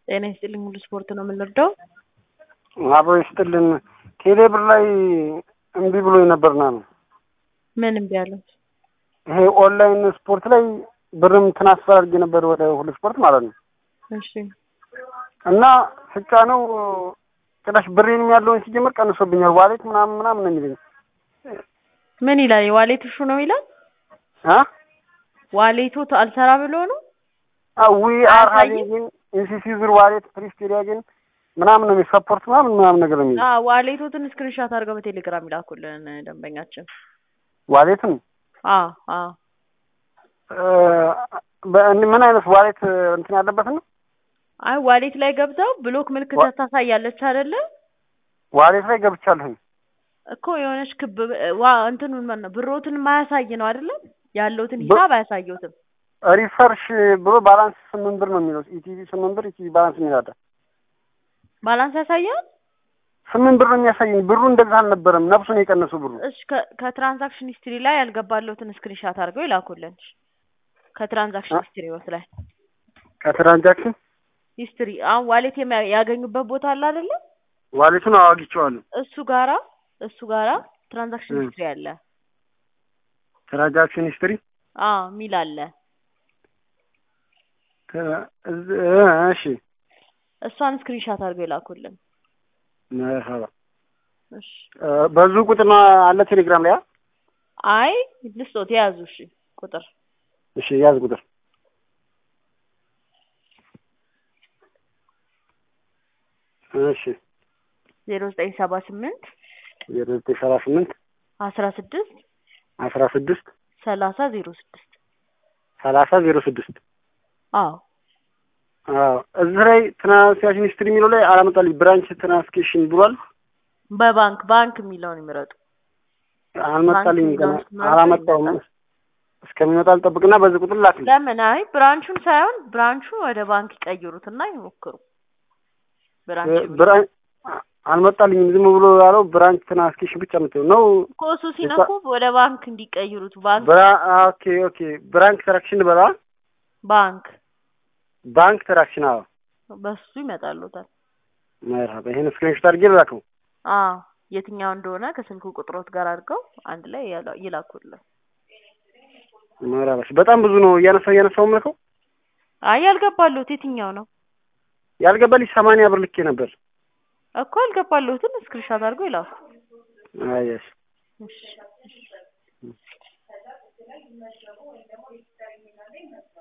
ጤና ይስጥልኝ ሙሉ ስፖርት ነው የምንረዳው። አብሮ ይስጥልን። ቴሌ ብር ላይ እምቢ ብሎ ነበርና ነው ምን እምቢ አለው? ይሄ ኦንላይን ስፖርት ላይ ብርም ትራንስፈር አድርጌ ነበር ወደ ሁሉ ስፖርት ማለት ነው እሺ እና ስጫ ነው ጭራሽ ብሬንም ያለውን ሲጀምር ቀንሶብኛል። ዋሌት ምናምን ምናምን ነው የሚለኝ ምን ይላል? የዋሌት ሹ ነው ይላል። አ ዋሌቱ አልሰራ ብሎ ነው። ዊ አር አያሳይም? ሃቪንግ ኢንሲሲ ዙር ዋሌት ፕሪስቴሪያ ግን ምናምን ነው የሚል ሰፖርት ምናምን ምናምን ነገር ነው የሚል አዎ ዋሌቶትን ስክሪንሻት አድርገው በቴሌግራም ይላኩልን ደንበኛችን። ዋሌትን አዎ አዎ ምን አይነት ዋሌት እንትን ያለበት ነው? አይ ዋሌት ላይ ገብተው ብሎክ ምልክት ዋ- ታሳያለች አይደለ? ዋሌት ላይ ገብቻለሁኝ። እኮ የሆነች ክብ ዋ እንትኑን ማን ነው ብሮትን የማያሳይ ነው አይደለ? ያለውትን በ- ሂሳብ አያሳየውትም። ሪፈርሽ ብሎ ባላንስ ስምንት ብር ነው የሚለው ኢቲቪ ስምንት ብር ኢቲቪ ባላንስ የሚል አለ። ባላንስ ያሳያል። ስምንት ብር ነው የሚያሳየኝ። ብሩ እንደዛ አልነበረም። ነፍሱን የቀነሰው ብሩ እሺ ከ- ከትራንዛክሽን ሂስትሪ ላይ ያልገባለሁትን ስክሪንሻት አድርገው ይላኩልን። ከትራንዛክሽን አ- ሂስትሪዎት ላይ ከትራንዛክሽን ሂስትሪ አሁን ዋሌት የሚያ- ያገኙበት ቦታ አለ አይደለ? ዋሌቱን አዋግቼዋለሁ። እሱ ጋራ እሱ ጋራ ትራንዛክሽን እ። ሂስትሪ አለ። ትራንዛክሽን ሂስትሪ አዎ ሚል አለ። ተ- እዝ- እሺ እሷን ስክሪንሻት አድርገው ይላኩልን። መርሀባ እሺ እ፣ በዙ ቁጥር ነው አለ ቴሌግራም ላይ አ? አይ ልስጦት የያዙ እሺ ቁጥር እሺ ያዝ ቁጥር እሺ ዜሮ ዘጠኝ ሰባ ስምንት ዜሮ ዘጠኝ ሰባ ስምንት አስራ ስድስት አስራ ስድስት ሰላሳ ዜሮ ስድስት ሰላሳ ዜሮ ስድስት አዎ አዎ እዚህ ላይ ትራንስሌሽን ሂስትሪ የሚለው ላይ አላመጣልኝ ብራንች ትራንስኬሽን ብሏል። በባንክ ባንክ የሚለውን ይምረጡ። አልመጣልኝ ባንክ ገና የሚለውን ስትመርጡ አላመጣውም። ይመጣል። እስከሚመጣ ልጠብቅና በዚህ ቁጥር ላክልኝ። ለምን አይ ብራንቹን ሳይሆን ብራንቹን ወደ ባንክ ይቀይሩትና ይሞክሩ። ብራንች የሚለው ብራንች አልመጣልኝም። ዝም ብሎ ያለው ብራንች ትራንስኬሽን ብቻ የምትለው ነው። ኮሱ ሲነኩ ወደ ባንክ እንዲቀይሩት ባንክ ብራ ኦኬ ኦኬ ብራንክ ትራክሽን በላ ባንክ ባንክ ትራክሽን አዎ በሱ ይመጣሉታል። መርሀባ ይሄን ስክሪንሾት አድርጌ ልላከው። አዎ የትኛው እንደሆነ ከስልኩ ቁጥሮት ጋር አድርገው አንድ ላይ ያላ- ይላኩልን። መርሀባ እሺ። በጣም ብዙ ነው እያነሳው እያነሳው ምልከው አይ ያልገባሉት የትኛው ነው ያልገባልኝ ሰማንያ ብር ልኬ ነበር። እኮ ያልገባሉትን ስክሪንሻት አድርገው ይላኩ። አየሽ እሺ